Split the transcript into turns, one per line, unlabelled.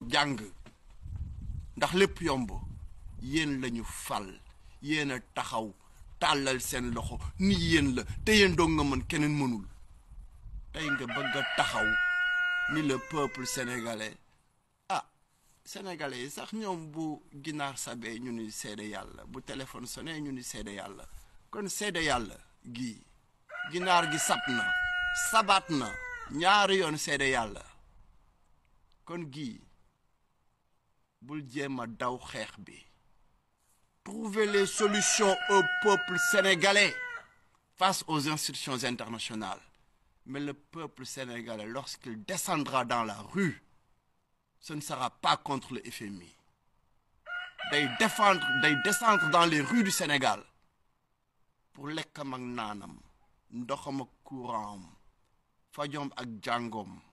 jàng ndax lépp yomb yéen lañu fal yéen a taxaw tàllal seen loxo ni yéen la te yéen doo nga mën keneen mënul tey nga bëgg a taxaw ni le peuple sénégalais ah sénégalais yi sax ñoom bu ginaar sabee ñu ni seede yàlla bu téléphone sonné ñu ni seede yàlla kon seede yàlla gii ginaar gi sab na sabaat na ñaari yoon seede yàlla kon gii bul jéem a daw xeex bi trouver les solutions au peuple sénégalais face aux institutions internationales mais le peuple sénégalais lorsqu'il descendra dans la rue ce ne sera pas contre le FMI day défendre day descendre dans les rues du Sénégal pour lekkam ak naanam ndoxam ak courant am fajom ak jàngoom